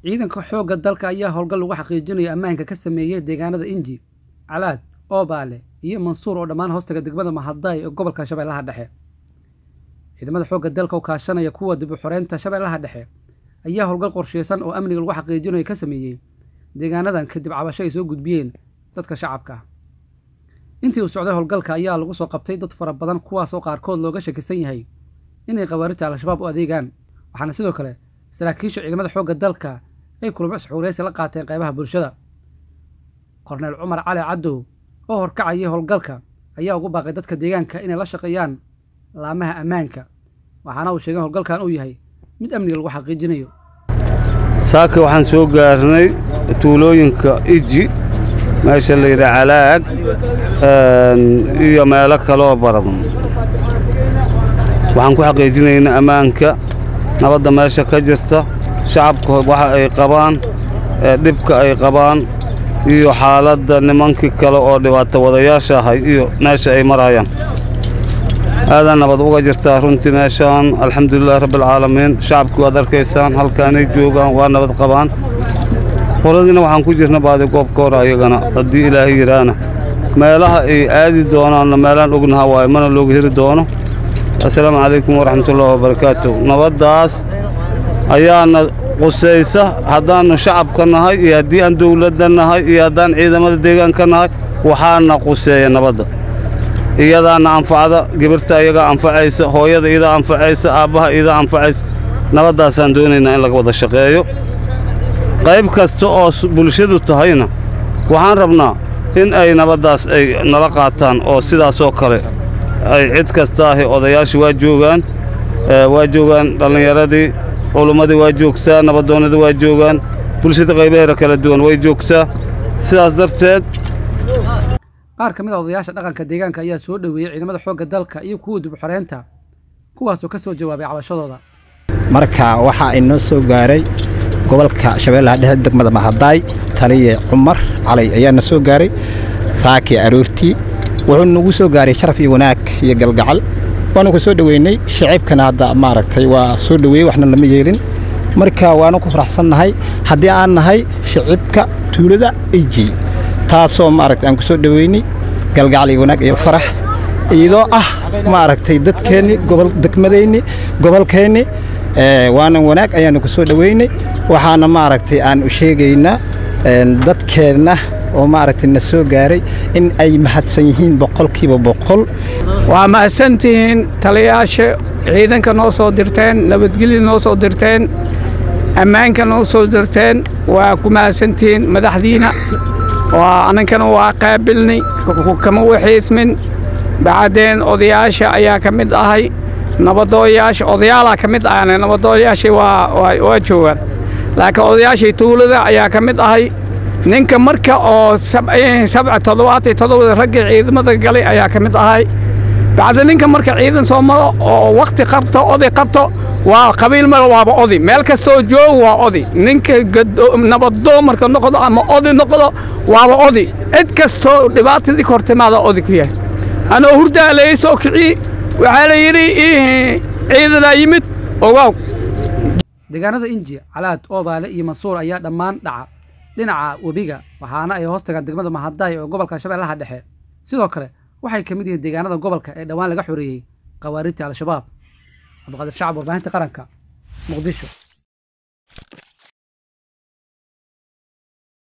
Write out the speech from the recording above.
ciidanka xoogga dalka ayaa howlgal lagu xaqiijinayo ammaanka ka sameeyey deegaanada inji calaad oobaale iyo mansuur oo dhammaan hoostaga degmada mahadaay ee gobolka shabeellaha dhexe ciidamada xoogga dalka oo kaashanaya kuwa dib u xoreynta shabeellaha dhexe ayaa howlgal qorsheysan oo amniga lagu xaqiijinayo ka sameeyey deegaanadan kadib cabasho ay soo gudbiyeen dadka shacabka intii uu socday howlgalka ayaa lagu soo qabtay dad fara badan kuwaasoo qaarkood looga shakisan yahay inay khawaarijta al-shabaab u adeegaan waxaana sidoo kale saraakiisha ciidamada xoogga dalka ay kulamo isxuureysi la qaateen qaybaha bulshada korneyl cumar cali cadow oo horkacayay howlgalka ayaa ugu baaqay dadka deegaanka inay la shaqeeyaan laamaha ammaanka waxaana uu sheegay howlgalkan uu yahay mid amniga lagu xaqiijinayo saaka waxaan soo gaarnay tuulooyinka iji meesha la yidhaha calaag iyo meelo kaloo badan waxaan ku xaqiijinaynaa ammaanka nabadda meesha ka jirta shacabka waxa ay qabaan dhibka ay qabaan iyo xaaladda nimankii kale oo dhibaato wadayaasha ahay iyo meesha ay marayaan aadaa nabad uga jirtaa runtii meeshaan alxamdulilahi rabbialcaalamiin shacabkii waad arkaysaan halkaanay joogaan waa nabad qabaan horadiina waxaan ku jirna baadi goobka hore ayagana haddii ilaahay yidhaahna meelaha ay aadi doonaanna meelaan ognaha waayo mana looga heri doono assalaamu calaykum waraxmatullahi wabarakaatu nabaddaas ayaana qusaysa haddaannu shacabka nahay iyo haddii aan dawladda nahay iyo haddaan ciidamada deegaanka nahay waxaana quseeya nabadda iyadaana anfacda gibirta iyagaa anfacaysa hooyada iyadaa anfacaysa aabbaha iyadaa anfacaysa nabaddaasaan doonaynaa in laga wada shaqeeyo qayb kasta oo bulshadu tahayna waxaan rabnaa in ay nabaddaas ay nala qaataan oo sidaasoo kale ay cid kasta ahi odayaashii waa joogaan waa joogaan dhallinyaradii culummadii waa joogtaa nabaddoonnadii waa joogaan bulshada qaybaheeda kala duwan way joogtaa sidaas darteed qaar ka mid a odayaasha dhaqanka deegaanka ayaa soo dhoweeyey ciidamada xoogga dalka iyo kuwa dib u xoreynta kuwaasoo ka soo jawaabay cabashadooda marka waxaa inoo soo gaaray gobolka shabeellaha dhexe degmada mahadaay taliye cumar calay ayaana soo gaaray saakii aroortii wuxuu nagu soo gaaray sharaf iyo wanaag iyo galgacal waanu ku soo dhoweynay shacibkana hadda maaragtay waa soo dhoweeyey waxna lama yeelin marka waanu ku faraxsannahay haddii aan nahay shacibka tuulada iji taasoo maaragtay aan ku soo dhoweynay galgacal iyo wanaag iyo farax iyadoo ah maaragtay dadkeenni gobol degmadeenni gobolkeenni waana wanaag ayaanu ku soo dhoweynay waxaana maaragtay aan u sheegaynaa dadkeenna oo maaragtay na soo gaaray in ay mahadsan yihiin boqolkiiba boqol waa mahadsantihiin taliyayaasha ciidanka noo soo dirteen nabadgelya noo soo dirteen ammaanka noo soo dirteen waa ku mahadsantihiin madaxdiina waa anankana waa qaabilnay kama waxiismin bacdeen odayaasha ayaa ka mid ahay nabadooyaasha odayaalaa ka mid ahane nabadooyaashii waa joogaan laakiin odayaashii tuulada ayaa ka mid ahay ninka marka oo sabca toddobaatay toddobada raggii ciidamada galay ayaa ka mid ahay bacda ninka marka ciidan soo maro oo wakhti qabto oday qabto waa qabiil mara waaba odi meel kastoo joog waa odi ninka nabadoo marka noqdo ama odi noqdo waaba odi cid kastoo dhibaatadii kor timaada odi ku yahay anoo hurdaa laga soo kicii waxaa la yidhi ciidanaa yimid ogaaw deegaanada inji calaad oobaale iyo mansuur ayaa dhammaan dhaca dhinaca webiga waxaana ay hoos tagaan degmada mahadaay oo gobolka shabeellaha dhexe sidoo kale waxay ka mid yihiin deegaanada gobolka ee dhowaan laga xoreeyey khawaarijta al-shabaab cabdiqaadir shacab warbaahinta qaranka muqdisho